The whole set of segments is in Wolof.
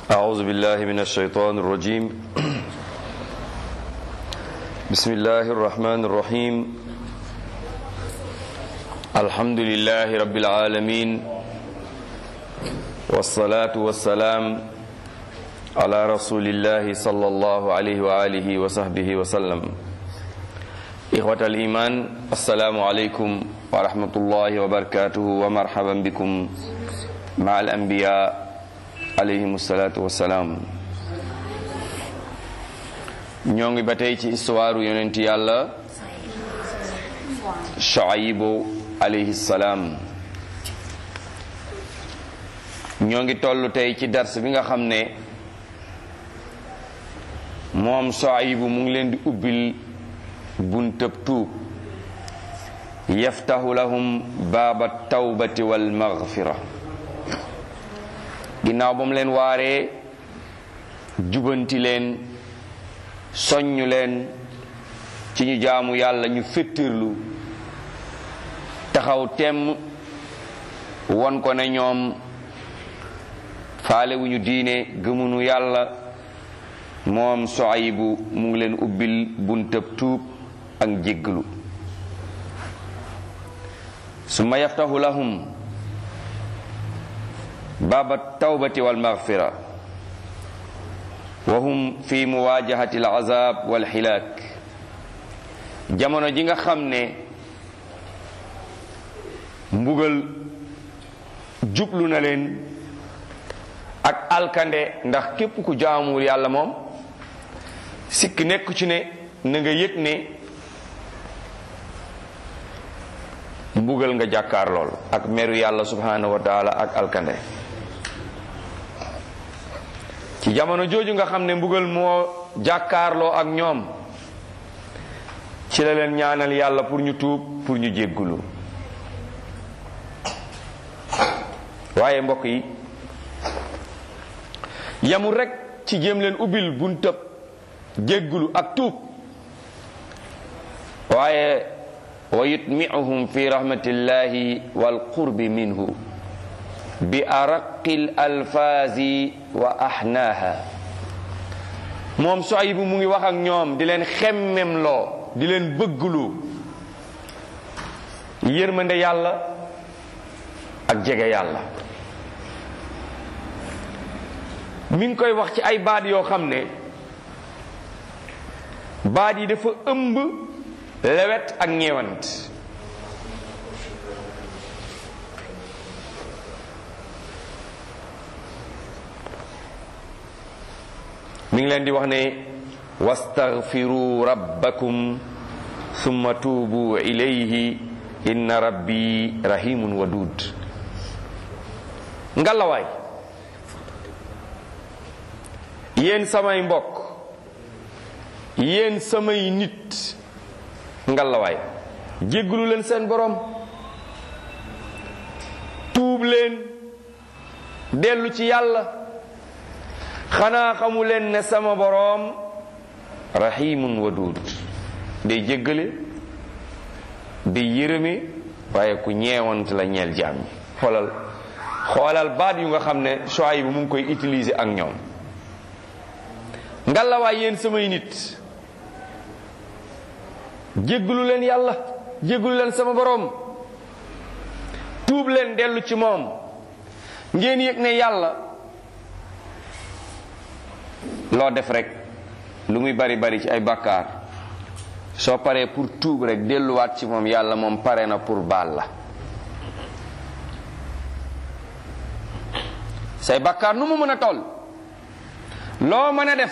أعوذ بالله من الشيطان الرجيم بسم الله الرحمن الرحيم الحمد لله رب العالمين والصلاة والسلام على رسول الله صلى الله عليه وآله وصحبه وسلم إخوة الإيمان السلام عليكم ورحمة الله وبركاته ومرحبا بكم مع الأنبياء alayhim salaatu wassalaam ñoo ngi ba tey ci histoire yonent yàlla Shuaybu alayhi salaam ñoo ngi toll tey ci dars bi nga xam ne moom Shuaybu mu ngi leen di ubbil buntab tuub yaftahu lahum baaba tawbati wal maghfira ginnaaw ba mu leen waaree jubanti leen soññ leen ci ñu jaamu yàlla ñu féttirlu taxaw temm won ko ne ñoom faale wu ñu diine gëmunu yàlla moom Suaybu mu ngi leen ubbil buntab tuub ak jéggalu summa yaftahu lahum baaba tawbati wal maghfira wa hum fi muwajahati al azab wal hilaak jamono ji nga xam ne mbugal jublu na leen ak alkande ndax képp ku jaamuwul yàlla moom sikk nekku ci ne na nga yëg ne mbugal nga jàkkaar lool ak meru yàlla subhanahu wa taala ak alkande ci jamono jooju nga xam ne mbugal moo jàkkaarloo ak ñoom ci la leen ñaanal yàlla pour ñu tuub pour ñu jéggulu waaye mbokk yi yamul rekk ci jéem leen ubbil buntab jéggulu ak tuub waaye wa yutmi'uhum fi rahmatillahi wal qurbi minhu bi araqil alfaazi wa ahnaaha moom Suaybu mu ngi wax ak ñoom di leen xemmem loo di leen bëgglu yërmande yàlla ak jege yàlla mi ngi koy wax ci ay baat yoo xam ne baat yi dafa ëmb lewet ak ñeewant mi ngi leen di wax ne wastaghfiru rabbakum summa tuubu ilayhi inna rabbi rahimun wadud ngalawaay yéen samay mbokk yéen samay nit ngalawaay jégglu leen seen borom tuub leen dellu ci yàlla xanaa xamu leen ne sama boroom rahimun wadud day jéggale day yërëme waaye ku ñeewant la ñeel jaam ñi xoolal xoolal baat yu nga xam ne Shuayb bu mu ngi koy utiliser ak ñoom ngalawaay yéen samay nit jégglu leen yàlla jégglu leen sama boroom tuub leen dellu ci moom ngeen yëg ne yàlla loo def rek lu muy bari bari ci ay bàkkaar soo paree pour tuub rek delluwaat ci moom yàlla moom pare na pour baal la say bàkkaar nu mu mën a toll loo mën a def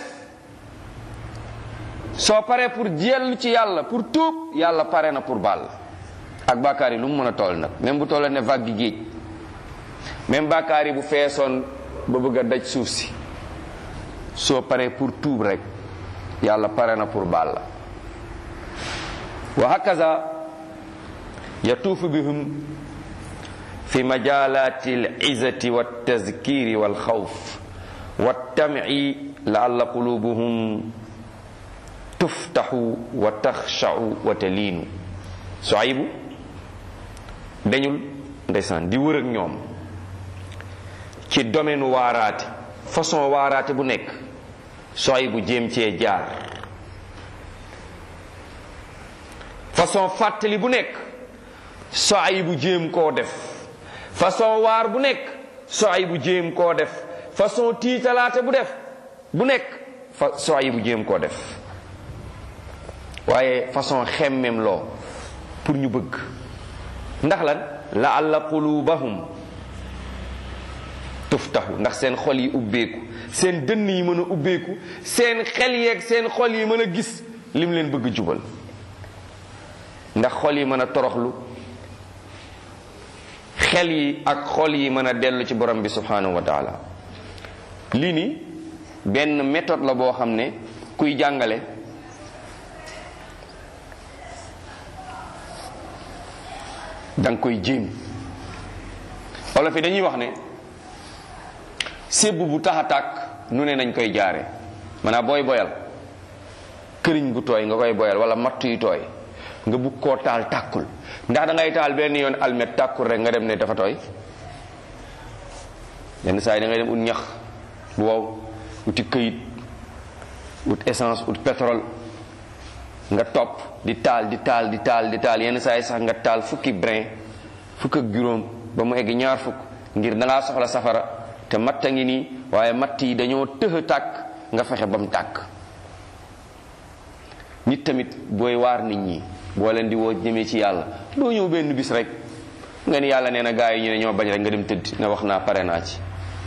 soo paree pour jellu ci yàlla pour tuub yàlla pare na pour baal la ak bàkkaar yi lu mu mën a toll nag même bu tollee ne vague gi géej même bàkkaar yi bu feesoon ba bëgg a daj suuf si soo paree pour tuub rek yàlla pare na pour baal la wa hakaza yatuufu bihum fi majalati al-izzati wa tazkiri wal xawf wa tam'i la'alla qulubuhum tuftaxu wa taxsha'u wa taliinu Suaybu dañul ndeysaan di wër ak ñoom ci domaine waaraate façon waaraate bu nekk soy bu jéem cee jaar façon fàttali bu nekk soy bu jéem koo def façon waar bu nekk soy bu jéem koo def façon tiitalaate bu def bu nekk fa soy bu jéem koo def waaye façon xemmem loo pour ñu bëgg ndax lan la alla qulubahum tuftahu ndax seen xol yi ubbeeku seen dënn yi mën a ubbeeku seen xel yeeg seen xol yi mën a gis lim leen bëgg jubal ndax xol yi mën a toroxlu xel yi ak xol yi mën a dellu ci borom bi subhanahu wa taala lii ni benn méthode la boo xam ne kuy jàngale danga koy jéem olof yi dañuy wax ne sébb bu tax a tàkk nu ne nañ koy jaare maanaam booy boyal këriñ gu tooy nga koy boyal wala matt yu tooy nga bugg koo taal tàkkul ndax da ngay taal benn yoon almet tàkkul rek nga dem ne dafa tooy yenn saa yi da ngay dem ut ñax bu wow uti këyit ut essence ut pétrole nga topp di taal di taal di taal di taal yenn saa yi sax nga taal fukki brin fukk ak juróom ba mu egg ñaar fukk ngir dangaa soxla safara te matt a ngi nii waaye matt yi dañoo tëx tàkk nga fexe ba mu tàkk nit tamit booy waar nit ñi boo leen di woo jëmee ci yàlla doo ñëw benn bis rek nga ni yàlla nee na gaa yi ñu ne ñoo bañ rek nga dem tëdd na wax naa pare naa ci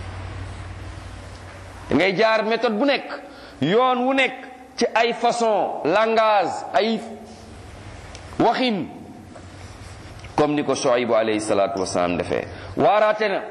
ngay jaar méthode bu nekk yoon wu nekk ci ay façon langage ay waxin comme ni ko Shuaybu alayhi salaatu wasalaam defee waaraate na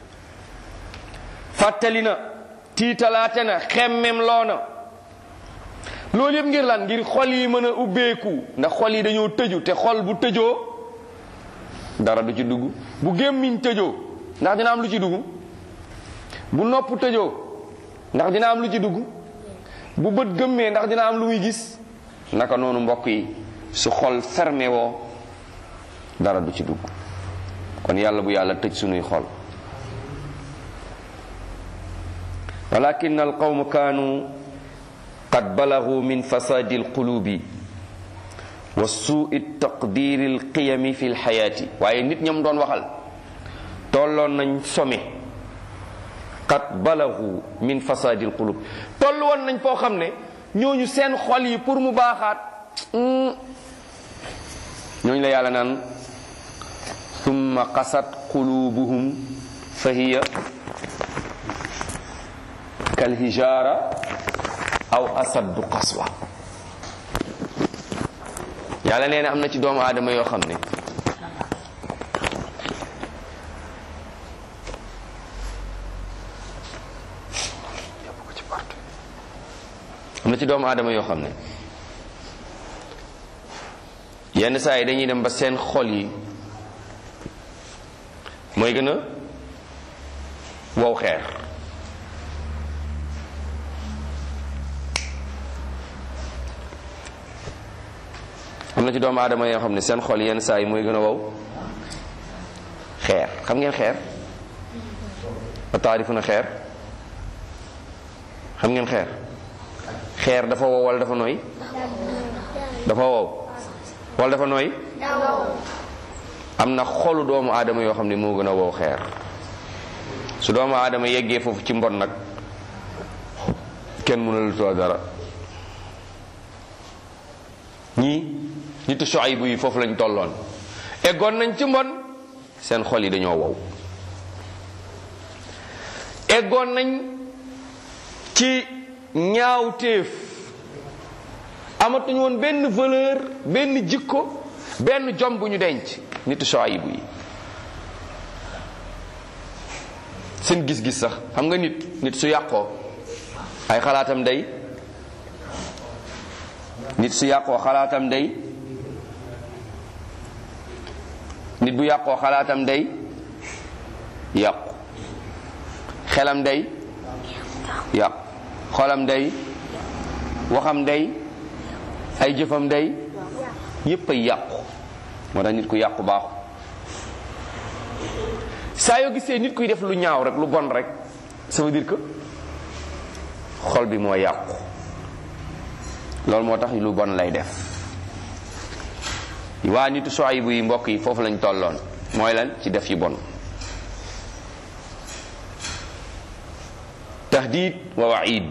fàttali na tiitalaate na xemmem loo na loolu yëpp ngir lan ngir xol yi mën a ubbeeku ndax xol yi dañoo tëju te xol bu tëjoo dara du ci dugg bu gémmiñ tëjoo ndax dina am lu ci dugg bu nopp tëjoo ndax dina am lu ci dugg bu bët gëmmee ndax dina am lu muy gis naka noonu mbokk yi su xol fermé woo dara du ci dugg kon yàlla bu yàlla tëj sunuy xol walakin alqawmu kaanu qad balagu min fasadi alqulubi wa suui taqdiri alqiyami fi lxayaati waaye nit ñam doon waxal tolloon nañ some qad balagu min fasadi alqulub toll woon nañ foo xam ne ñooñu seen xol yi pour mu baaxaat ñooñu la yàlla naan summa qasat qulubuhum fa hiya kalhijara aw asaddu qaswa yàlla nee na am na ci doomu aadama yoo xam ne am na ci doomu aadama yoo xam ne yenn saa yi dañuy dem ba seen xol yi mooy gën a wow xeer am na ci doomu aadama yoo xam ne seen xol yenn saa yi mooy gën a wow xeer xam ngeen xeer a taarifu na xeer xam ngeen xeer xeer dafa wow wala dafa nooy dafa wow wala dafa nooy am na xolu doomu aadama yoo xam ne moo gën a wow xeer su doomu aadama yeggee foofu ci mbon nag kenn mënul too dara ñii nitu Shuaybu yi foofu lañ tolloon eggoon nañ ci mbon seen xol yi dañoo wow eggoon nañ ci ñaawteef amatuñu woon benn valeur benn jikko benn jom bu ñu denc nitu Shuaybu yi seen gis-gis sax xam nga nit nit su yàqoo ay xalaatam day nit su yàqoo xalaatam day nit bu yàqoo xalaatam day yàqu xelam day yàqu xolam day waxam day ay jëfam day yépp ay yàqu moo tax nit ku yàqu baaxu saa yoo gisee nit kuy def lu ñaaw rek lu bon rek ça veut dire que xol bi moo yàqu loolu moo tax lu bon lay def waa nitu Shuaybu yi mbokk yi foofu lañ tolloon mooy lan ci def yu bon tahdid wa waid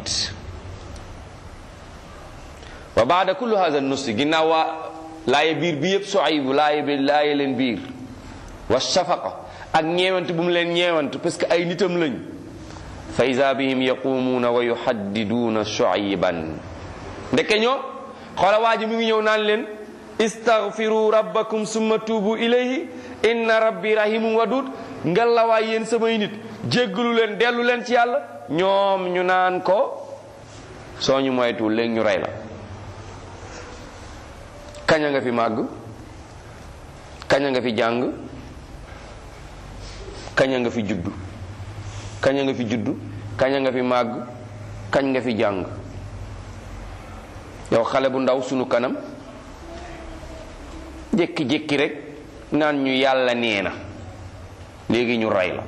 wa baada kullu hada nusri ginnaaw waa laaye biir bi yëpp Shuaybu laaye bi laaye leen biir wa shafaqa ak ñeewant bu mu leen ñeewant parce que ay nitam lañ fa ida bihim yaqumuuna wa yuhaddiduuna Shuayban ndeke ñoo xoola waa ji mi ngi ñëw naan leen istaghfiru rabbakum summa tuubu ilayhi inna rabbi rahimun wadud ngelawaay yéen samay nit jéggalu leen dellu leen ci yàlla ñoom ñu naan ko soo ñu moytuwul léegi ñu rey la kaña nga fi màgg kaña nga fi jàng kaña nga fi juddu kaña nga fi juddu kaña nga fi màgg kañ nga fi jàng yow xale bu ndaw sunu kanam jékki-jékki rek naan ñu yàlla nee na léegi ñu rey la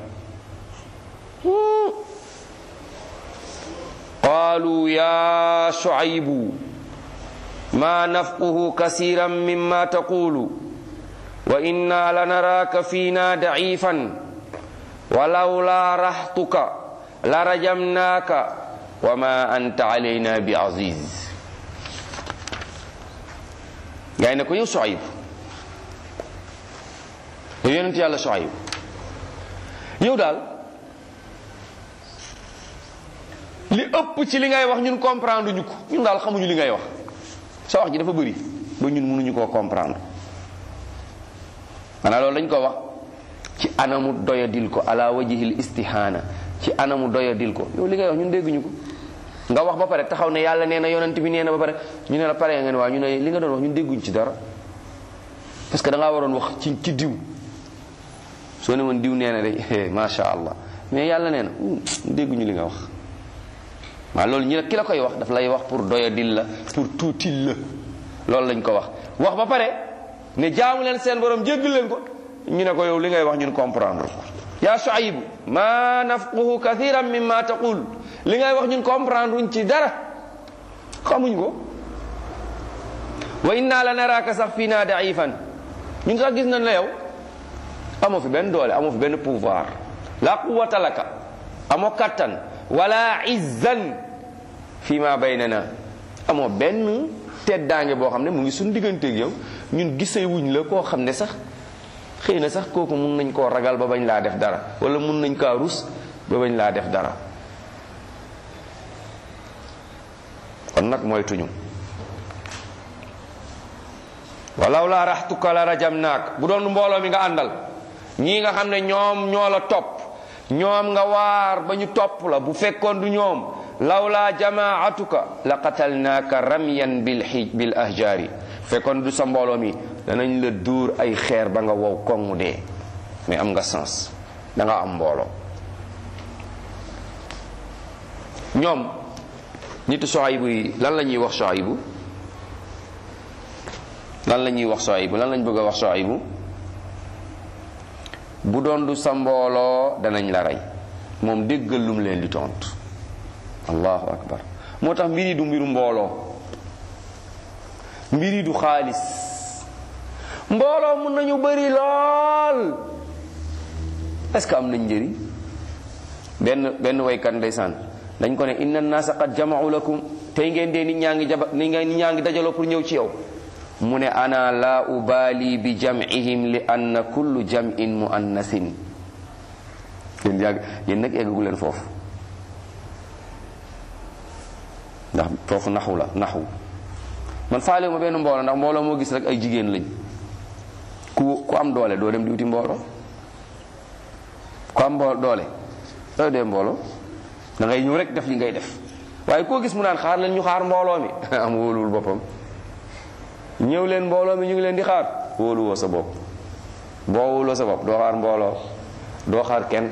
qaalu ya shuaybu ma nafquhu kasiran mimma taqulu wa inna lanaraaka fiina da'ifan walawla rahtuka la rajamnaaka wa ma anta alayna bi aziz gaay ne ko yow Shuayb yow yonent yàlla Shuayb yow daal li ëpp ci li ngay wax ñun comprendre ñu ko ñun daal xamuñu li ngay wax sa wax ji dafa bëri ba ñun mënuñu koo comprendre xanaa loolu dañ ko wax ci anamu doyadil ko ala wajihil istihaana ci anamu doyadil ko yow li ngay wax ñun dégguñu ko nga wax ba pare taxaw ne yàlla nee na yonent bi nee na ba pare ñu ne la pare nga ne waa ñu ne li nga doon wax ñun dégguñ ci dara parce que da ngaa waroon wax ci ci diw soo ne woon diw nee na de macha allah mais yàlla nee na dégguñu li nga wax waaw loolu ñu ne ki la koy wax daf lay wax pour doyadil la pour tuutil la loolu lañ ko wax wax ba pare ne jaamu leen seen borom jéggal leen ko ñu ne ko yow li ngay wax ñun comprendre ko yaa Shuayb ma nafquhu kathiran mimma taqul li ngay wax ñun comprendre wuñ ci dara xamuñ ko wa inna la naraka sax fii naa daifan ñun sax gis nañ la yow amoo fi benn doole amoo fi benn pouvoir la quwwata laka amoo kattan wala izzan fi ma baynana amoo benn teddaange boo xam ne mu ngi suñ digganteeg yow ñun gisee wuñ la koo xam ne sax xëy na sax kooku mun nañ koo ragal ba bañ laa def dara wala mun nañ kaa rus ba bañ laa def dara kon nag moytuñu walaw laa raxtuka la rajamnaak bu doon mbooloo mi nga àndal ñii nga xam ne ñoom ñoo la topp ñoom nga waar ba ñu topp la bu fekkoon du ñoom lawlaa jamaatuka la qatalnaaka ramyan bil xij bil ahjaari fekkoon du sa mbooloo mi danañ la dóor ay xeer ba nga wow kongu dee mais am nga sens da nga am mbooloo ñoom nitu Shuaybu yi lan la ñuy wax Shuaybu lan la ñuy wax Shuaybu lan lañ bëgg a wax Shuaybu bu doon du sa mbooloo danañ la rey moom déggal lum leen di tontu allahu akbar moo tax mbir yi du mbiru mbooloo mbir yi du xaalis mbooloo mun nañu bëri lool est ce que am nañ njëriñ benn benn waykat ndeysaan dañ ko ne inna naasa qad jama'u lakum tey ngeen dee nit ñaa ngi jaba nit ñaa ngi dajaloo pour ñëw ci yow mu ne ana la ubali bi jam'ihim li anna kullu jam'in muannasin yéen yàgg yéen nag eggagu leen foofu ndax foofu naxu la naxu man faale ma benn mbooloo ndax mbooloo moo gis rek ay jigéen lañ ku ku am doole doo dem di wuti mbooloo ku am mbo doole doo dee mbooloo da ngay ñëw rek def li ngay def waaye koo gis mu naan xaar leen ñu xaar mbooloo mi am wóoluwul boppam ñëw leen mbooloo mi ñu ngi leen di xaar wóoluwoo sa bopp boo wóoloo sa bopp doo xaar mbooloo doo xaar kenn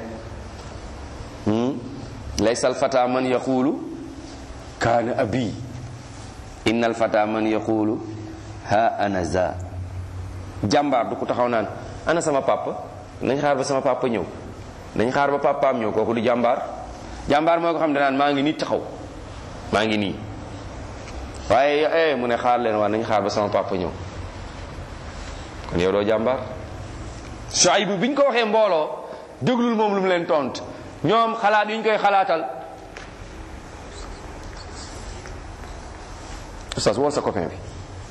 laysa alfata man yaqulu kaana abi inna alfata man yaqulu ha ana za jàmbaar du ko taxaw naan ana sama papa nañ xaar ba sama papa ñëw nañ xaar ba papaam ñëw kooku du jàmbaar jàmbaar mooy ko xam ne naan maa ngi nit taxaw maa ngi nii waaye eh mu ne xaar leen waa nañ xaar ba sama papa ñëw kon yow doo jàmbaar Shuayb bi ñu ko waxee mbooloo déglul moom lu mu leen tont ñoom xalaat yi ñu koy xalaatal oustaz wool sa copain bi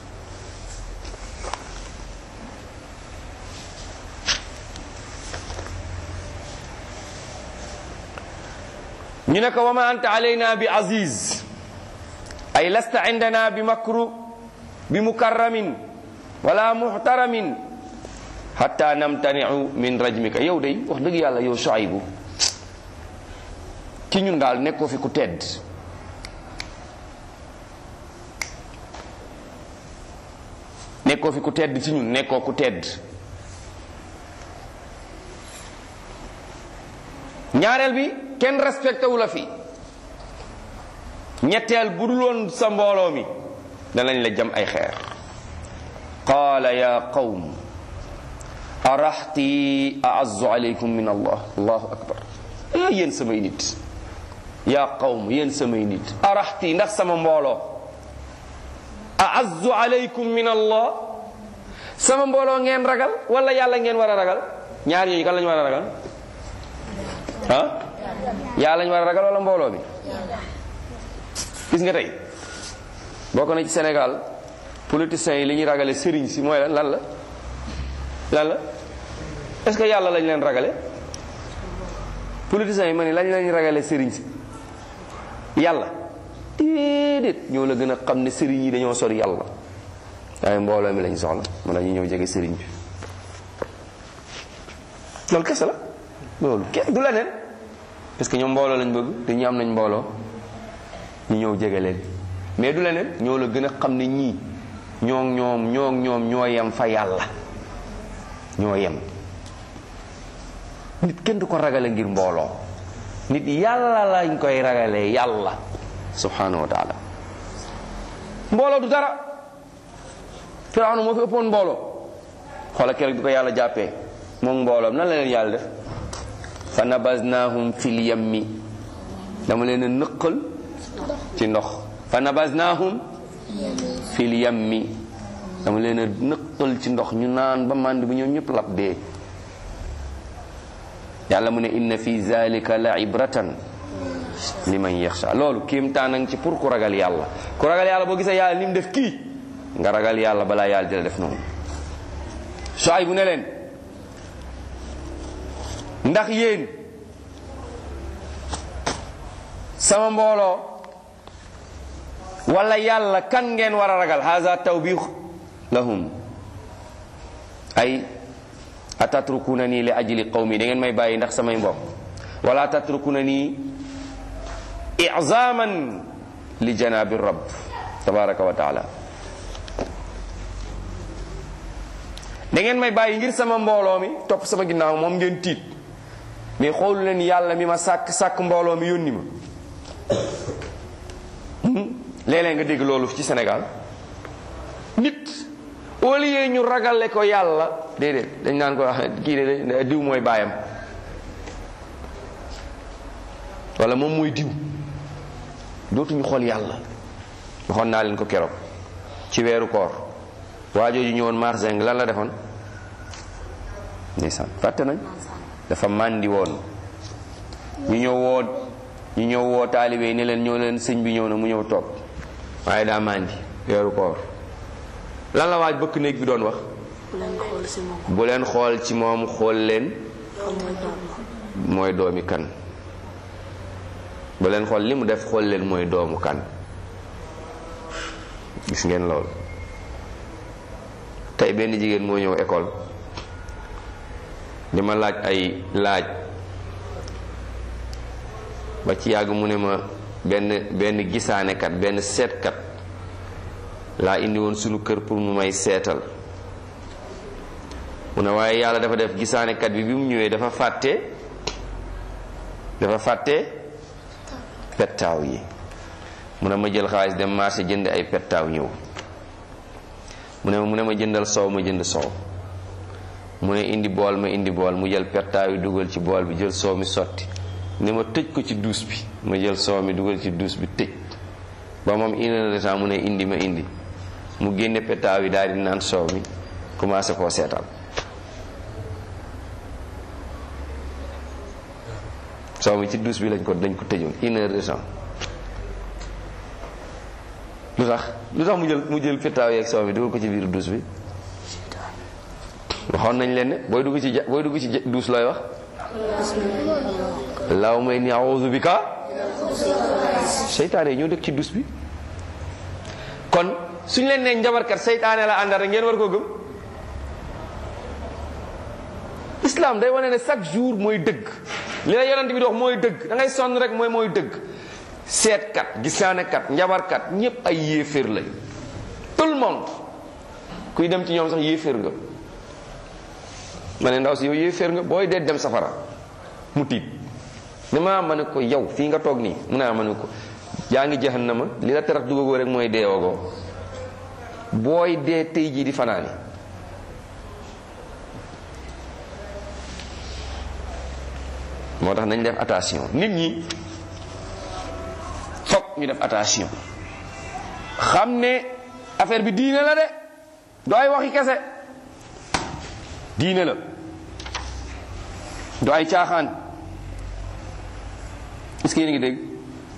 ñu ne ko wa ma anta alayna bi aziz ay lasta indana bi makru bi mukarramin wala muhtaramin hatta namtaniu min rajmika yow day wax dëgg yàlla yow Shuaybu ci ñun daal nekkoo fi ku tedd nekkoo fi ku tedd ci ñun nekkoo ku tedd ñaareel bi kenn respecté wu la fi ñetteel bu dul woon sa mbooloo mi danañ la jam ay xeer qaala ya qawm araxti aazzu alaykum min allah allahu akbar ah yéen samay nit yaa qawm yéen samay nit araxti ndax sama mbooloo aazzu alaykum min allah sama mbooloo ngeen ragal wala yàlla ngeen war a ragal ñaar ñooñu kan lañu war a ragal ah yàlla lañu war a ragal wala mbooloo mi gis nga tey bokk na ci Sénégal politiciens yi li ñuy ragale sëriñ si mooy lan lan la lan la est-ce que yàlla lañ leen ragale politiciens yi ma ne lañ lañ ragale sëriñ si yàlla déedéet ñoo la gën a xam ne sëriñ yi dañoo sori yàlla waaye mbooloo mi lañ soxla mën na ñu ñëw jege sëriñ bi loolu kese la loolu kenn du leneen parce que ñoom mbooloo lañ bëgg te ñu am nañ mbooloo ñu ñëw jege leen mais du leneen ñoo la gën a xam ne ñii ñoo ñoom ñoo ñoom ñoo yem fa yàlla ñoo yem nit kenn du ko ragale ngir mbooloo nit yàlla lañ koy ragalee yàlla subhanahu wa taala mbooloo du dara firawna moo fi ëppoon mbooloo xoola keroog bi ko yàlla jàppee moom mbooloom nan la leen yàlla def fa nabaznahum fil yammi dama leen a nëqal ci ndox fa nabaznahum fil yammi dama leen a nëqal ci ndox ñu naan ba màndi bu ñoom ñëpp lab dee yàlla mu ne inna fi zalika la ibratan liman yaxsha loolu kéemtaan nag ci pour ku ragal yàlla ku ragal yàlla boo gisee yàlla ni mu def kii nga ragal yàlla balaa yàlla di la def noonu Shuayb bu ne leen ndax yéen sama mbooloo wala yàlla kan ngeen war a ragal haza tawbix lahum ay atatrukuna nii li ajli qawmi da ngeen may bàyyi ndax samay mbokk wala tatrukuna nii izaman li janabi rabb tabaraka wa taala da ngeen may bàyyi ngir sama mbooloo mi topp sama ginnaaw moom ngeen tiit mais xoolu leen yàlla mi ma sàkk sàkk mbooloo mi yónni ma léeg-léeg nga dégg loolu ci Sénégal nit au lieu ñu ragale ko yàlla déedéet dañ naan ko kii de diw mooy baayam wala moom mooy diw dootuñu xool yàlla waxoon naa leen ko keroog ci weeru koor waajooju ñëwoon marseng lan la defoon ndeysaan fàtte nañ dafa màndi woon ñu ñëw woo ñu ñëw woo taalibe yi ne leen ñëw leen sëñ bi ñëw na mu ñëw toog waaye daa màndi weeru koor lan la waaj bëkk néeg bi doon wax bu leen xool ci moom xool leen mooy doomi kan bu leen xool li mu def xool leen mooy doomu kan gis ngeen loolu tey benn jigéen moo ñëw école di ma laaj ay laaj ba ci yàgg mu ne ma benn benn gisaanekat benn seetkat laa indi woon sunu kër pour mu may seetal mu ne waaye yàlla dafa def gisaanekat bi bi mu ñëwee dafa fàtte dafa fàtte pettaaw yi mu ne ma jël xaalis dem marché jënd ay pettaaw ñëw mu ne mu ne ma jëndal soow ma jënd soow mu ne indi bool ma indi bool mu jël pettaaw yi dugal ci bool bi jël soow mi sotti ne ma tëj ko ci duus bi ma jël soow mi dugal ci duus bi tëj ba moom une heure de temps mu ne indi ma indi mu génne pétaaw yi daal di naan soow mi commencé koo seetaan soow mi ci douche bi lañ ko dañ ko tëjoon une heure de temps lu tax lu tax mu jël mu jël pétaaw yeeg soow mi dugal ko ci biir douche bi waxoon nañ leen ne booy dugg ci ja booy dugg ci douche looy wax allahumma inni a'udhu bika seytaane yi ñoo dëkk ci douche bi kon suñ leen nee njabarkat seytaane la àndal rek ngeen war koo gëm islam day wane ne chaque jour mooy dëgg li la yonent bi di wax mooy dëgg da ngay sonn rek mooy mooy dëgg seetkat gisaanekat njabarkat ñépp ay yéeféer lañ tout le monde kuy dem ci ñoom sax yéeféer nga ma ne ndaw si yow yéeféer nga booy dee dem safara mu tiit dama ma ne ko yow fii nga toog nii mu ne ma ne ko yaa ngi jahannama li la terax dugagoo rek mooy deewagoo booy dee tey jii di fanaani moo tax nañ def attention nit ñi fokk ñu def attention xam ne affaire bi diine la de doo ay waxi kese diine la doo ay caaxaan est-ce que yéen a ngi dégg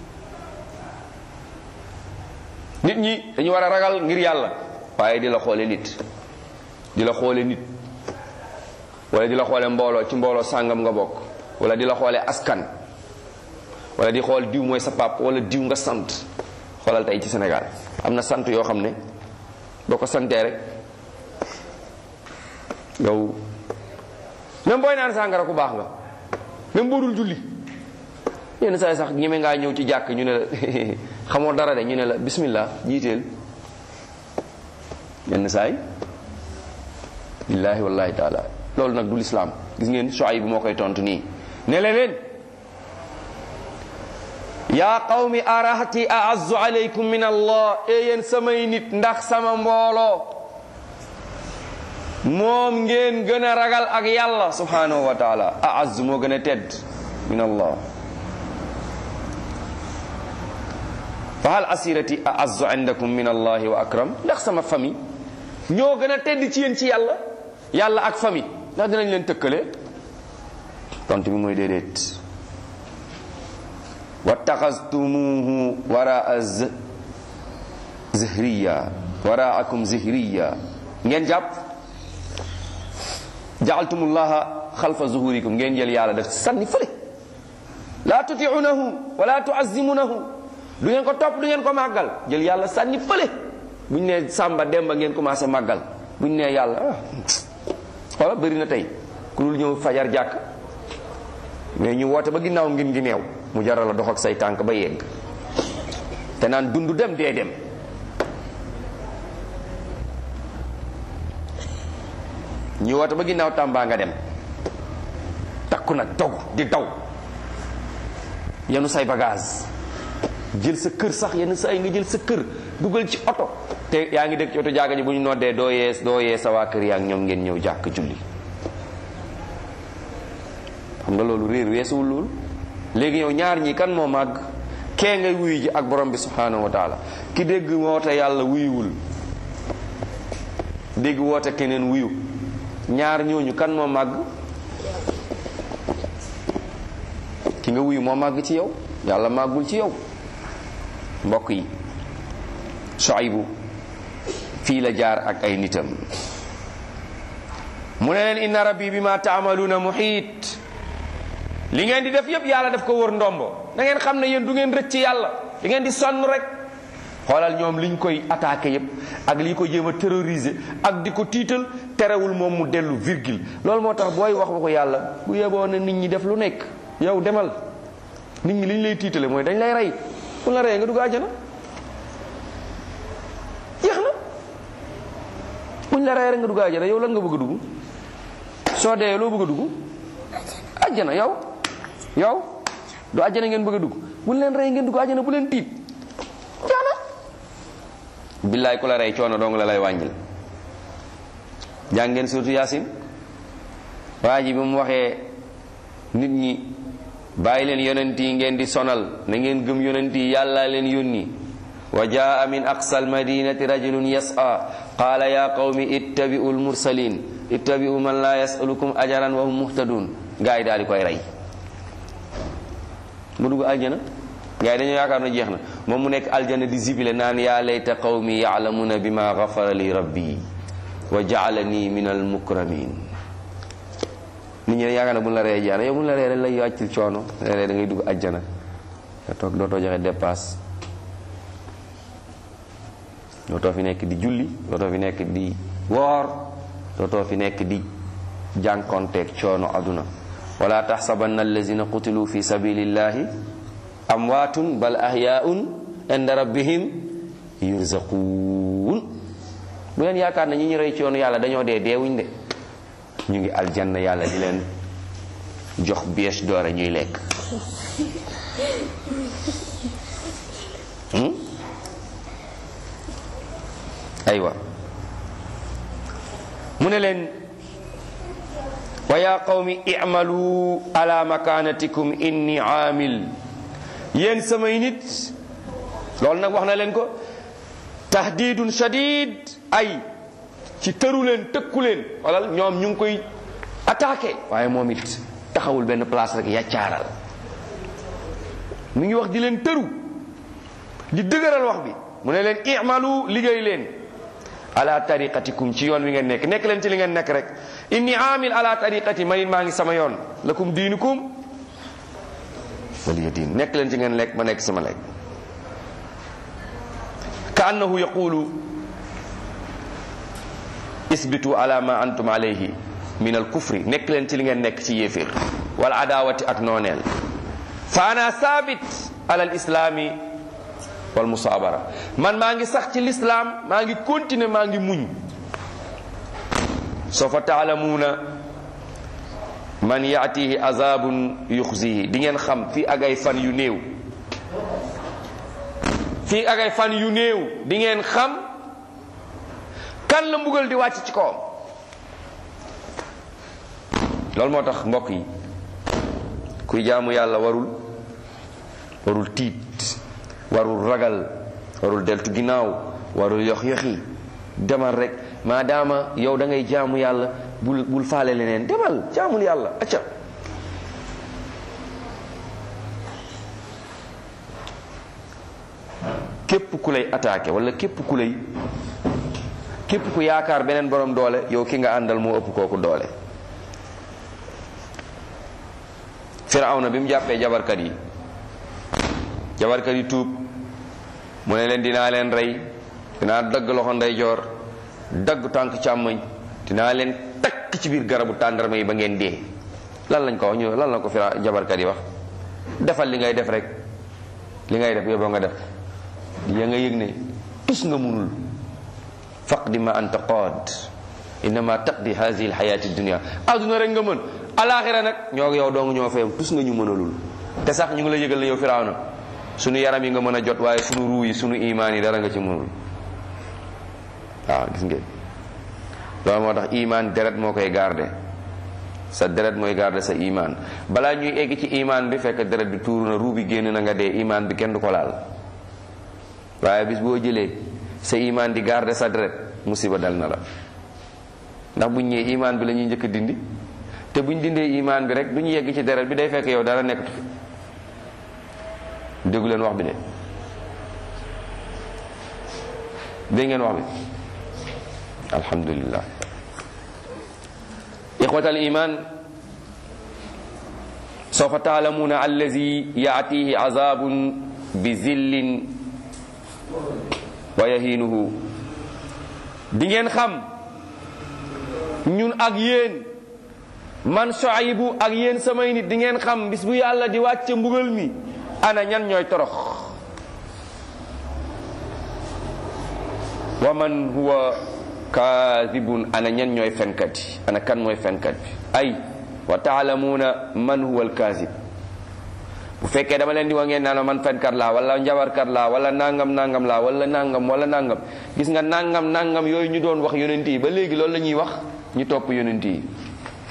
nit ñi dañu war a ragal ngir yàlla waaye di la xoole nit di la xoole nit wala di la xoole mbooloo ci mbooloo sàngam nga bokk wala di la xoole askan wala di xool diw mooy sa pap wala diw nga sant xoolal tey ci Sénégal am na sant yoo xam ne boo ko santee rek yow même booy naan sàngara ku baax nga même boo dul julli yenn saa yi sax ñeme ngaa ñëw ci jàkk ñu ne la xamoo dara de ñu ne la bismillah jiiteel yenn saa yi billaahi wallahi taala loolu nag du lislaam gis ngeen Shuayb bu moo koy tontu nii ne leen yaa qawmi arahati aazzu alaykum min allah e yéen samay nit ndax sama mbooloo moom ngeen gën a ragal ak yàlla subhanahu wa taala aazzu moo gën a tedd min allah fa hal asirati aazzu indakum min allahi wa akram ndax sama famille ñoo gën a tedd ci yéen ci yàlla yàlla ak famille ndax dinañ leen tëkkale tontu bi mooy déedéet wattaxastumuhu waraa zihriya waraakum zihriya ngeen jàpp jaaltumullaha xalfa zuhurikum ngeen jël yàlla def sànni fële laa tutiunahu wala tuazimunahu du ngeen ko topp du ngeen ko màggal jël yàlla sànni fële buñ ne sàmba demba ngeen commencé màggal buñ ne yàlla ah xoola bëri na tey ku dul ñëw fajar jàkk mais ñu woote ba ginnaaw ngin ngi neew mu jaral la dox ak say tànk ba yegg te naan dund dem dee dem ñu woote ba ginnaaw tàmbaa nga dem takku nag dog di daw yenu say bagage jël sa kër sax yenn saa yi nga jël sa kër dugal ci oto te yaa ngi dëkk ci oto jàkka ji bu ñu noddee doo yees doo yee sa waa kër yaa ngi ñoom ngeen ñëw jàkk julli xam nga loolu réer weesuwul loolu léegi yow ñaar ñi kan moo màgg kee ngay wuyu ji ak borom bi subhanahu wa taala ki dégg woote yàlla wuyuwul dégg woote keneen wuyu ñaar ñooñu kan moo màgg ki nga wuyu moo màgg ci yow yàlla màggul ci yow mbokk yi Shuaybu fii la jaar ak ay nitam mu ne leen inna rabbi bima taamaluuna muhiit li ngeen di def yépp yàlla daf ko wër ndombo da ngeen xam ne yéen du ngeen rëcc yàlla da ngeen di sonn rek xoolal ñoom liñ koy attaqué yépp ak li ko jéem a terroriser ak di ko tiital terewul moom mu dellu virgule loolu moo tax booy wax waxu yàlla bu yeboo ne nit ñi def lu nekk yow demal nit ñi liñ lay tiitale mooy dañ lay rey ku la reyee nga dugg àjjana jeex na buñ la reyee rek nga dugg àjjana yow lan nga bëgg a dugg soo dee loo bëgg a dugg àjjana yow yow du àjjana ngeen bëgg a dugg buñ leen rey ngeen dugg àjjana bu leen tiit jaana billaay ku la rey coono dong la lay wàññil jàng ngeen surtout yaasin waa ji bi mu waxee nit ñi bàyyi leen yonent yi ngeen di sonal na ngeen gëm yonent yi yàlla leen yónni wa jaa min aqsa almadinati rajulun yas'a qala ya qawmi ittabi'u almursalin ittabi'u man la yas'alukum ajaran wa hum muhtadun gaa yi daal di koy rey mu dugg aljana gaa yi dañoo yaakaar na jeex na moom mu nekk aljana di zibile naan yaa layta qawmi ya'lamuna bima ghafara li rabbi wa ja'alani min almukramin nit ñi yaakaar na bu la ree jaana yow bu la ree rek lay wàccil coono da ngay dugg aljana nga toog dootoo joxe dépasse dootoo fi nekk di julli dootoo fi nekk di woor dootoo fi nekk di jànkonteeg coono aduna wala taxsabanna allazina qutilu fi sabilillahi amwaatun bal ahyaun inda rabbihim yurzaquun bu leen yaakaar ne ñi ñu rey ci yoonu yàlla dañoo dee deewuñ de ñu ngi aljanna yàlla di leen jox bies doore ñuy lekk aywa mu ne leen wa ya qawmi i'malu ala makanatikum inni aamil yéen samay nit loolu nag wax na leen ko tahdidun shadid ay ci tëru leen tëkku leen walal ñoom ñu ngi koy attaqué waaye moom it taxawul benn place rek yaccaaral mi ngi wax di leen tëru di dëgëral wax bi mu ne leen i'malu liggéey leen ala tariqatikum ci yoon wi ngeen nekk nekk leen ci li ngeen nekk rek inni amil ala tariqati man it maa ngi sama yoon lakum diinukum waliya diin nekk leen ci ngeen lekk ma nekk sama lekk ka annahu yaqulu isbitu ala ma antum alayhi min al kufri nekk leen ci li ngeen nekk ci yéeféer wal adawati ak nooneel fa ana sabit ala al islami wal musaabara man maa ngi sax ci lislaam maa ngi continuer maa ngi muñ sawfa taalamuuna man yaatihi azabun yuxzihi di ngeen xam fii ak ay fan yu néew fii ak ay fan yu néew di ngeen xam kan la mbugal di wàcc ci kawam loolu moo tax mbokk yi kuy jaamu yàlla warul warul tiit warul ragal warul deltu ginnaaw warul yox yoxi demal rek maadaama yow da ngay jaamu yàlla bul bul faale leneen demal jaamul yàlla acca képp ku lay attaqué wala képp ku lay képp ku yaakaar beneen borom doole yow ki nga àndal moo ëpp kooku doole firawna bi mu jàppee jabarkat yi jabarkat yi tuub mu ne leen dinaa leen rey dinaa dagg loxo ndeyjoor dagg tànk càmmoñ dinaa leen takk ci biir garabu tàndarma yi ba ngeen dee lan lañ ko wax ñu lan la ko fira jabarkat yi wax defal li ngay def rek li ngay def yóbboo nga def ya nga yëg ne tus nga munul faqdi ma anta qaad innama taqdi hazihi alxayati dunia adduna rek nga mën alaxira nag ñoo yow dong ñoo fayam tus nga ñu mënalul te sax ñu ngi la yëgal ne yow firawna sunu yaram yi nga mën a jot waaye sunu ruu yi sunu imaan yi dara nga ci mënul waaw gis ngeen loolu moo tax imaan deret moo koy garde sa deret mooy garde sa imaan balaa ñuy egg ci imaan bi fekk deret bi tuuru na ruu bi génn na nga dee imaan bi kenn du ko laal waaye bis boo jëlee sa imaan di garde sa deret musiba dal na la ndax buñ ñëwee imaan bi la ñuy njëkk a dindi te buñ dindee imaan bi rek du ñu yegg ci deret bi day fekk yow dara nekkatu fi déggu leen wax bi de dégg ngeen wax bi alhamdulillah ixwata al iman sawfa taalamuuna allazi yaatihi azabun bi zillin wa yahinuhu di ngeen xam ñun ak yéen man Shuaybu ak yéen samay nit di ngeen xam bis bu yàlla di wàcce mbugal mi ana ñan ñooy torox wa man huwa kaadibun ana ñan ñooy fenkat yi ana kan mooy fenkat bi ay wa taalamuuna man huwa alkaazib bu fekkee dama leen di wa ngeen naan man fenkat laa wala njabarkat laa wala nangam nangam laa wala nangam wala nangam gis nga nangam nangam yooyu ñu doon wax yonent yi ba léegi loolu la ñuy wax ñu topp yonent yi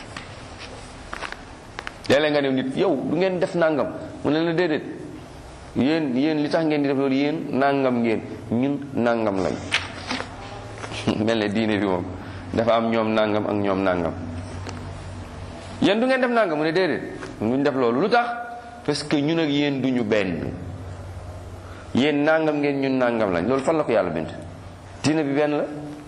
léeg-léeg nga ne nit yow du ngeen def nangam mu ne la déedéet yéen yéen li tax ngeen di def loolu yéen nangam ngeen ñun nangam lañ mel ne diine bi moom dafa am ñoom nangam ak ñoom nangam yéen du ngeen def nangam mu ne déedéet duñ def loolu lu tax parce que ñun ak yéen duñu benn yéen nangam ngeen ñun nangam lañ loolu fan la ko yàlla bind diine bi benn la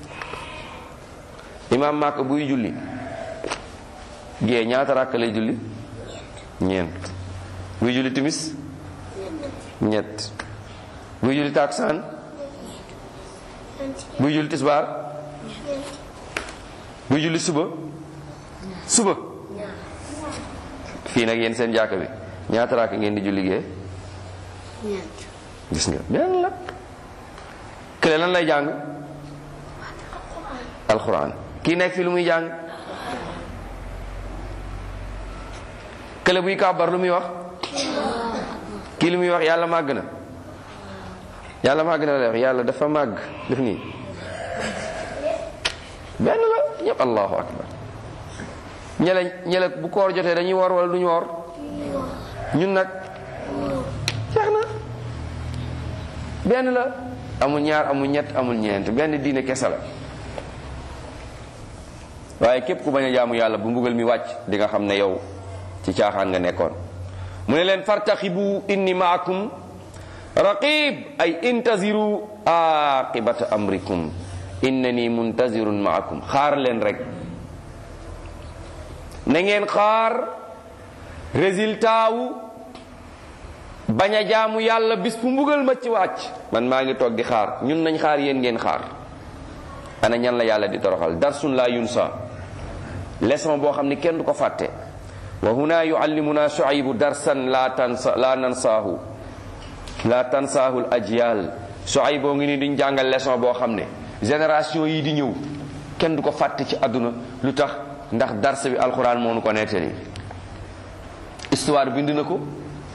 imaam Màkka buy julli gée ñaata ràkk lay julli ñeent buy julli timis ñett buy julli taksaan buy julli tisbaar buy julli suba suba fii nag yéen seen jàkka bi ñaata ràkk ngeen di julli gée gis nga benn la kële lan lay jàng alxuraan kii nekk fi lu muy jàng kële buy kàbbar lu muy wax kii lu muy wax yàlla màgg na yàlla màgg na la wax yàlla dafa màgg def nii benn la ñëpp allahu akbar ñele ñele bu koor jotee dañuy woor wala duñu woor ñun nag jeex na benn la amul ñaar amul ñett amul ñeent benn diine kese la waaye képp ku bañ a jaamu yàlla bu mbugal mi wàcc di nga xam ne yow ci caaxaan nga nekkoon mu ne leen fartaxibu inni maakum raqib ay intaziru aqibata amrikum innani muntazirun maakum xaar leen rek na ngeen xaar résultat wu bañ a jaamu yàlla bis bu mbugal ma ci wàcc man maa ngi toog di xaar ñun nañ xaar yéen ngeen xaar ana ñan la yàlla di toroxal darsun la yunsa leçon boo xam ni kenn du ko fàtte wa huna yuallimuna shuaybu darsan la tansa la nansaahu la tansaahu l ajyal shuaybu ngi ni diñ jàngal leçon boo xam ne génération yi di ñëw kenn du ko fàtte ci àdduna lu tax ndax dars bi alquran moo nu ko nettali histoire bind na ko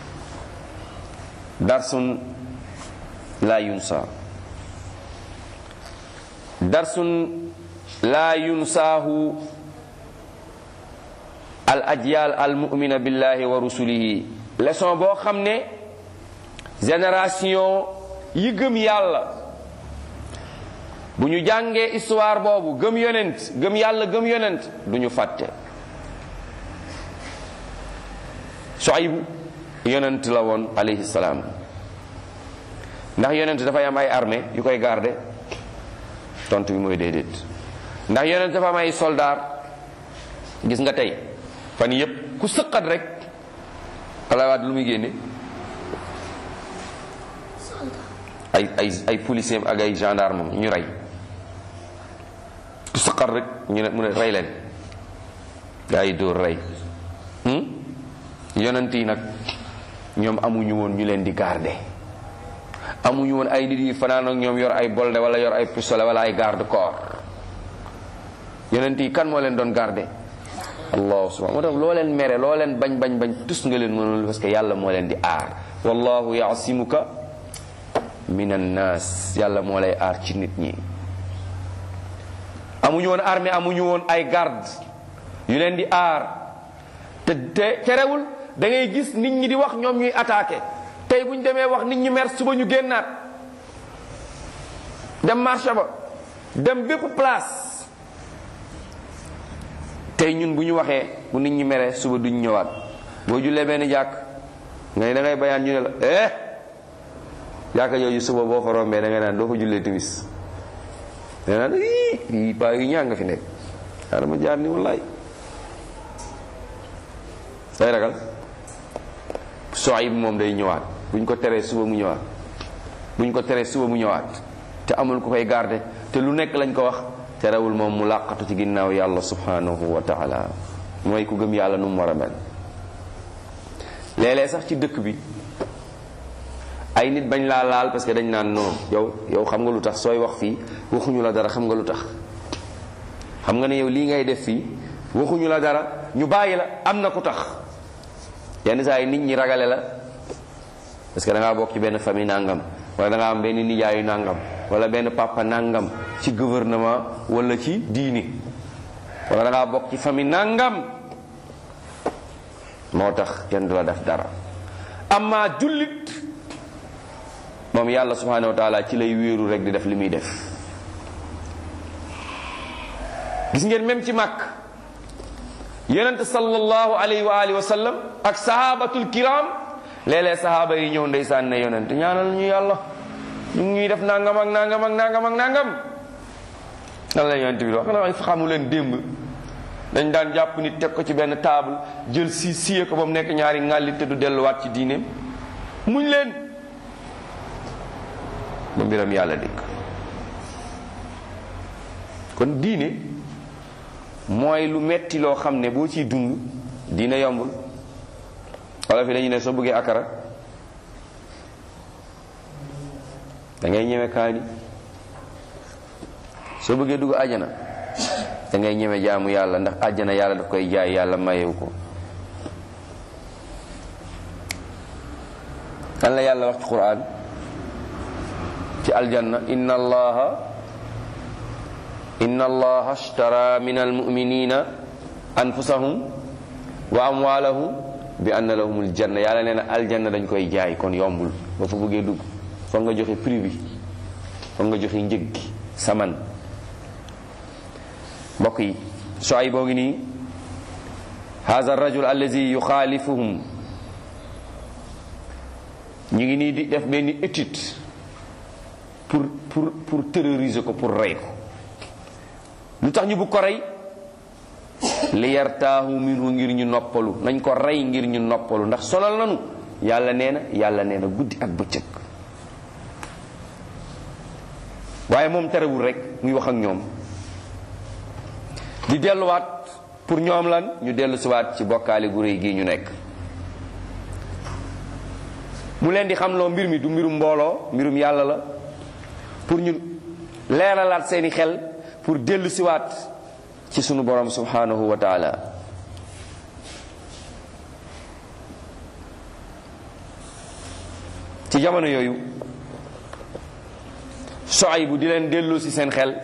darsun la yunsa darsun la yunsaahu al ajyal al mu'mina billahi wa rusulihi leçon boo xam ne génération yi gëm yàlla bu ñu jàngee histoire boobu gëm yonent gëm yàlla gëm yonent du ñu fàtte Shuaybu yonent la woon alayhi salaam ndax yonent dafay am ay armée yu koy garder tontu bi mooy déedéet ndax yonent dafa am ay soldaar gis nga tey fan yépp ku sëqat rek Abdoulaye Wade lu muy génne ay ay ay policier ak ay gendarme ñu rey ku sëqat rek ñu ne mu ne rey leen gaa yi dóor rey yonent yi nag ñoom amuñu woon ñu leen di garder amuñu woon ay nit yi fanaan ak ñoom yor ay bolde wala yor ay pistolet wala ay garde corps yonent yi kan moo leen doon garder allah subhanahu moo tax loo leen mere loo leen bañ bañ bañ tus nga leen mënul parce que yàlla moo leen di aar wallahu yaasimuka min annas yàlla moo lay aar ci nit ñi amuñu woon armée amuñu woon ay garde yu leen di aar te te terewul da ngay gis nit ñi di wax ñoom ñuy attaqué tey bu ñu demee wax nit ñi mer suba ñu génnaat dem marché ba dem bépp place tey ñun bu ñu waxee bu nit ñi meree suba duñ ñëwaat boo jullee benn jàkk nga ne da ngay bayaan ñu ne la eh jàkka jooju suba boo fa rombee da nga naan doo fa jullee timis da naan ii paa yu ñaa nga fi nekk daa dama jaar ni wallaay day ragal Shuayb moom day ñëwaat buñ ko teree suba mu ñëwaat buñ ko teree suba mu ñëwaat te amul ko koy garder te lu nekk lañ ko wax terewul moom mu làqatu ci ginnaaw yàlla subhanahu wa taala mooy ku gëm yàlla nu mu war a mel léeg-léeg sax ci dëkk bi ay nit bañ laa laal parce que dañ naan non yow yow xam nga lu tax sooy wax fii waxuñu la dara xam nga lu tax xam nga ne yow lii ngay def fii waxuñu la dara ñu bàyyi la am na ku tax yenn saa yi nit ñi ragale la parce que da ngaa bokk ci benn famille nangam wala da ngaa am benn nijaayu nangam wala benn papa nangam ci gouvernement wala ci diini wala da ngaa bokk ci famille nangam moo tax kenn du la def dara amma jullit moom yàlla subhanahu wa taala ci lay wéeru rek di def li muy def gis ngeen même ci màkk yonent sallallahu alayhi wa alihi wa sallam ak sahabatul kiram léeg-léeg sahaaba yi ñëw ndeysaan ne yonent ñaanal ñu yàlla ñu ngi ñuy def nangam ak nangam ak nangam ak nangam nan la yonent bi wax xanaa xamu leen démb dañ daan jàpp nit teg ko ci benn table jël si siye ko ba mu nekk ñaari ŋàlli te du delluwaat ci diineem muñ leen ba mbiram yàlla dikk kon diine mooy lu metti loo xam ne boo ciy dund diine yombul wala fi dañu ne soo bëggee akara da ngay ñeme kaani soo bëggee dugg àjjana da ngay ñeme jaamu yàlla ndax àjjana yàlla daf koy jaay yàlla mayewu ko kan la yàlla wax ci quran ci aljanna inna allaha inna allaha ashtara min almuminina anfusahum wa amwalahum bi anna lahumul janna yàlla nee na aljanna dañ koy jaay kon yombul ba fa bëggee dugg foog nga joxe prix bi foog nga joxe njëg gi saman mbokk yi soay boo ngi nii haza rajul allazi yuxaalifuhum ñu ngi nii di def benn étude pour pour pour terroriser ko pour rey ko lu tax ñu bu ko rey li yartaahu minhu ngir ñu noppalu nañ ko rey ngir ñu noppalu ndax sonal nanu yàlla nee na yàlla nee na guddi ak bëccëg waaye moom terewul rek muy wax ak ñoom di delluwaat pour ñoom lan ñu dellu siwaat ci bokkaale gu réy gii ñu nekk mu leen di xam loo mbir mi du mbirum mbooloo mbirum yàlla la pour ñu leeralaat seeni xel pour dellu siwaat ci sunu borom subhanahu wa taala ci jamono yooyu soay bu di leen dellu si seen xel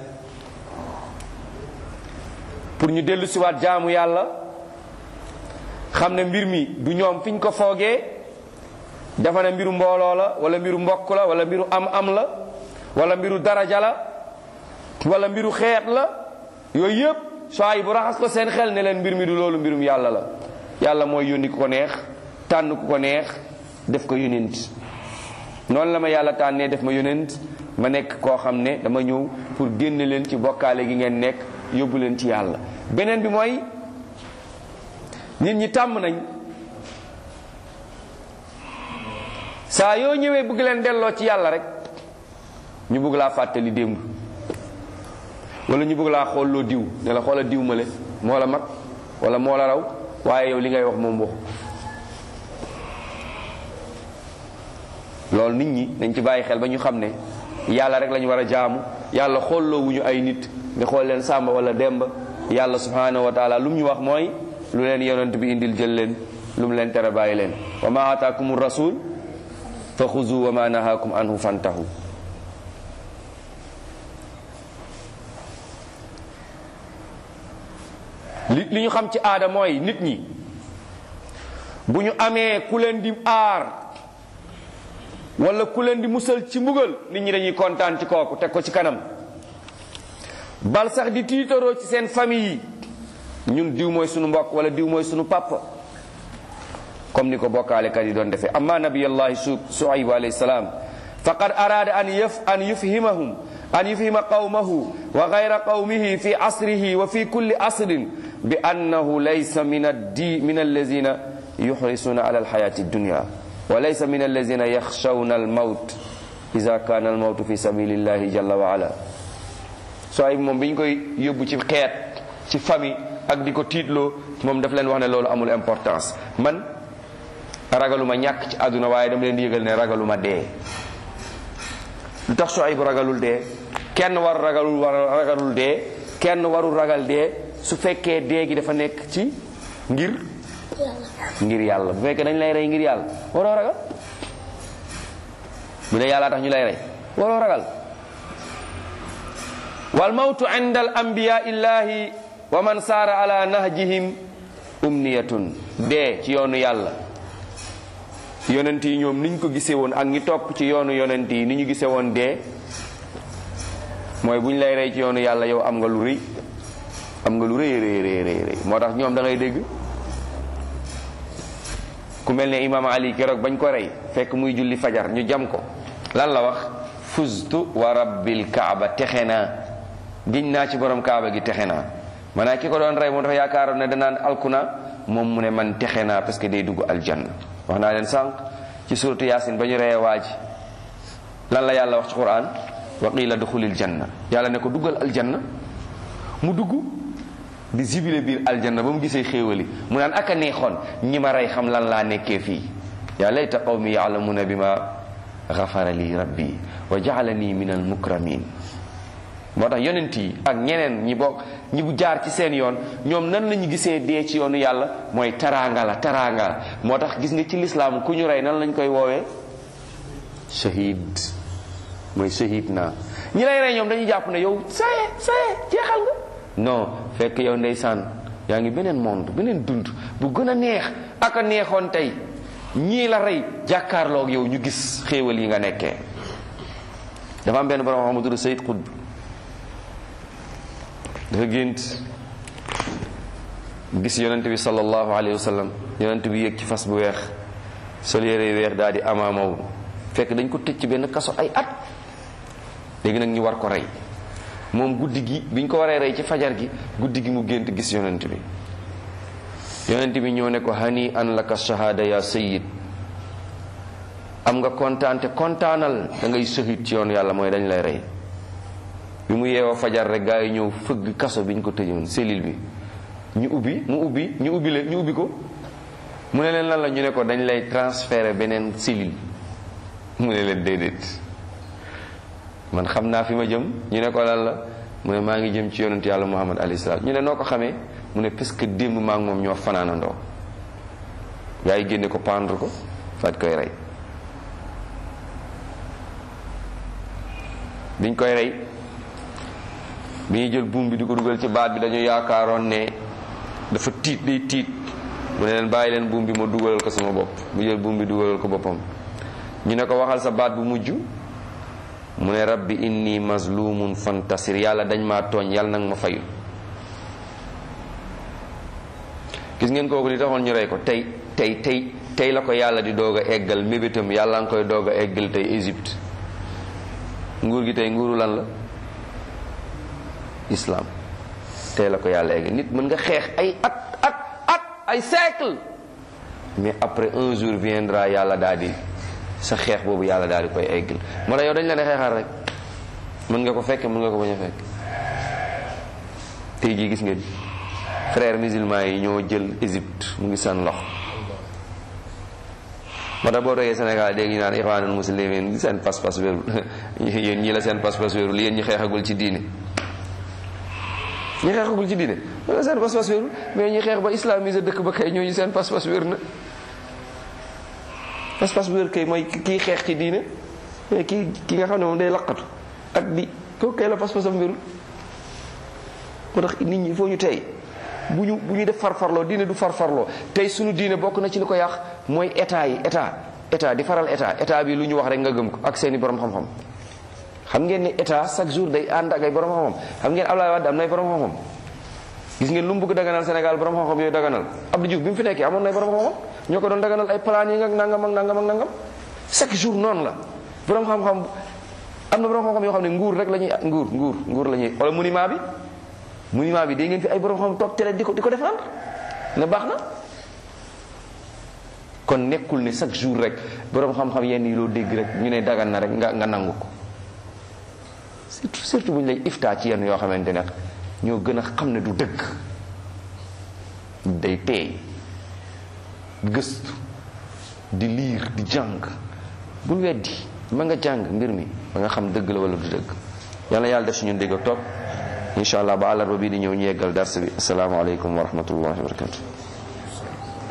pour ñu dellu siwaat jaamu yàlla xam ne mbir mi du ñoom fiñ ko foogee dafa ne mbiru mbooloo la wala mbiru mbokk la wala mbiru am-am la wala mbiru daraja la wala mbiru xeet la yooyu yëpp soay bu raxas ko seen xel ne leen mbir mi du loolu mbirum yàlla la yàlla mooy yónni ku ko neex tànn ku ko neex def ko yónent noonu la ma yàlla tànnee def ma yónent ma nekk koo xam ne dama ñëw pour génne leen ci bokkaale gi ngeen nekk yóbbu leen ci yàlla beneen bi mooy nit ñi tàmm nañ saa yoo ñëwee bëgg leen delloo ci yàlla rek ñu bëgg laa fàttali démb wala ñu bëgg laa xool loo diw ne la xoola diw male moo la mag wala moo la raw waaye yow li ngay wax moom wax loolu nit ñi nañ ci bàyyi xel ba ñu xam ne yàlla rek lañu war a jaamu yàlla xoolloo wuñu ay nit nga xool leen sàmba wala demba yàlla subhanahu wa taala lu mu ñu wax mooy lu leen yonent bi indil jël leen lu mu leen tere bàyyi leen wa ma ataakum rasul fa xuzu wa ma nahaakum anhu fantahu li li ñu xam ci aada mooy nit ñi bu ñu amee ku leen di aar wala ku leen di musal ci mbugal nit ñi dañuy kontaan ci kooku teg ko ci kanam bal sax di tiitaroo ci seen famille yi ñun diw mooy sunu mbokk wala diw mooy sunu papa comme ni ko bokkaalekat yi doon defee amma nabiyallahi su suaybu alayhi salaam faqad arada an yaf an yufhimahum an yufhima qawmahu wa gayra qawmihi fi asrihi wa fi kulli asrin bi annahu laysa min addi min allazina yuxrisuna ala alxayati dunya wa laysa min allazina yaxshawna almawt ida kana almawtu fi sabilillahi jalla wa ala Suayb moom bi ñu koy yóbbu ci xeet ci famille ak di ko tiitloo moom daf leen wax ne loolu amul importance man ragaluma ñàkk ci àdduna waaye dama leen di yëgal ne ragaluma dee lu tax Suayb ragalul dee kenn war ragalul war ragalul dee kenn warul ragal dee su fekkee dee gi dafa nekk ci ngir ngir yàlla bu fekkee dañ lay rey ngir yàlla waroo ragal bu dee yàlla tax ñu lay rey waroo ragal wal mawtu inda al anbiya illahi wa man saara ala nahjihim umniyatun dee ci yoonu yàlla yonent yi ñoom niñ ko gisee woon ak ñi topp ci yoonu yonent yi ni ñu gisee woon dee mooy bu ñu lay rey ci yoonu yàlla yow am nga lu rëy am nga lu rëy rëy rëy rëy moo tax ñoom da ngay dégg ku mel ne imaam ali keroog bañ ko rey fekk muy julli fajar ñu jam ko lan la wax fuztu wa rabbil kaaba texe naa giñ naa ci borom kaaba gi texe naa maanaam ki ko doon rey moo dafa yaakaaroon ne danaan alkuna moom mu ne man texe naa parce que day dugg aljanna wax naa leen sànq ci suratu yaasin ba ñu reyee waa ji lan la yàlla wax ci quran wa qila duxulil janna yàlla ne ko duggal aljanna mu dugg di zibile biir aljanna ba mu gisee xéewali mu naan aka neexoon ñi ma rey xam lan laa nekkee fii yaa layta qawmi yaalamuna bi ma gafara li rabbi wa jaalani min al mukramin moo tax yonent yi ak ñeneen ñi bokk ñi bu jaar ci seen yoon ñoom nan la ñu gisee dee ci yoonu yàlla mooy taraanga la taraanga la moo tax gis nga ci lislaam ku ñu rey nan lañ koy woowee shahid mooy shahid naa ñi lay rey ñoom dañuy jàpp ne yow saye saye jeexal nga non fekk yow ndeysaan yaa ngi beneen monde beneen dund bu gën a neex ak a neexoon tey ñii la rey jàkkaarloog yow ñu gis xéewal yi nga nekkee dafa am benn borom xam tudd Sayyid Qutb dafa gént gis yonent bi sallallahu alayhi wa sallam yonent bi yéeg ci fas bu weex sol yére weex daal di amaamaw fekk dañ ko tëj ci benn kaso ay at léegi nag ñu war ko rey moom guddi gi biñ ko waree rey ci fajar gi guddi gi mu gént gis yonent bi yonent bi ñëw ne ko hani an laka shahada ya sayyid am nga kontaan te kontaanal da ngay shahid ci yoonu yàlla mooy dañ lay rey bi mu yeewoo fajar rek gaa yi ñëw fëgg kaso bi ñu ko tëjoon cellule bi ñu ubbi mu ubbi ñu ubbi leen ñu ubbi ko mu ne leen lan la ñu ne ko dañ lay transférer beneen cellule mu ne leen déedéet man xam naa fi ma jëm ñu ne ko lan la mu ne maa ngi jëm ci yonent yàlla muhammad alayhi salaam ñu ne noo ko xamee mu ne parce que démb maa ngi moom ñoo fanaanandoo gaa yi génne ko pendre ko faat koy rey biñ koy rey bi ñuy jël buum bi di ko dugal ci baat bi dañu yaakaaroon ne dafa tiit day tiit mu ne leen bàyyi leen buum bi ma dugalal ko sama bopp mu jël buum bi dugalal ko boppam ñu ne ko waxal sa baat bu mujj mu ne rabbi inni mazlumun fantasir yàlla dañ maa tooñ yàlla nag ma fayu gis ngeen kooku li taxoon ñu rey ko tey tey tey tey la ko yàlla di doog a eggal mébétam yàlla nga koy doog a eggal tey Égypte nguur gi tey nguuru lan la islam tey la ko yàlla eggal nit mën nga xeex ay at at at ay siècle mais après un jour viendra yàlla daal di sa xeex boobu yàlla daal di koy eggal moo tax yow dañ la ne xeexal rek mën nga ko fekke mën nga ko bañ a fekk tey jii gis ngeen frères musulmans yi ñoo jël Égypte mu ngi seen lox moo tax boo doogee Sénégal dégg ñu naan ixwaanul muslimin seen pas-pas wérul yéen ñii la seen pas-pas wérul yéen ñi xeexagul ci diine ñi xeexagul ci diine wala seen pas-pas wérul mais ñi xeex ba islamiser dëkk ba kay ñooñu seen pas-pas wér na pas-pas bu wér kay mooy kii xeex ci diine mais kii ki nga xam ne moom day laqatu ak di kooku kay la pas-pasam wérul moo tax nit ñi il faut ñu tey bu ñu bu ñu def farfarloo diine du farfarloo tey suñu diine bokk na ci li ko yàq mooy état yi état état di faral état état bi lu ñu wax rek nga gëm ko ak seeni borom xam-xam xam ngeen ne état chaque jour day ànd ak ay borom xam-xam xam ngeen Abdoulaye Wade am nay borom xam-xam gis ngeen lu mu bëgg daganal Sénégal borom xam-xam yooyu daganal Abdou Diouf bi mu fi nekkee amoon nay borom xam-xam ñoo ko doon daganal ay plan yi nga nangam ak nangam ak nangam chaque jour noonu la borom xam-xam am na borom xam-xam yoo xam ne nguur rek la ñuy nguur nguur nguur la ñuy wala monument bi monument bi dégg ngeen fi ay borom xam toog télé di ko di ko défendre ne baax na kon nekkul ne chaque jour rek borom xam-xam yenn yi loo dégg rek ñu ne dagan na rek nga nga nangu ko surtout surtout bu ñu lay iftaa ci yenn yoo xamante ne ñoo gën a xam ne du dëgg day teey gëstu di liir di jàng bul weddi ma nga jàng mbir mi ba nga xam dëgg la wala du dëgg yàlla yàlla def si ñun dégg ak topp incha allah ba àllarba bii di ñëw ñu yeggal dars bi asalaamaaleykum wa rahmatullahi wa barakatu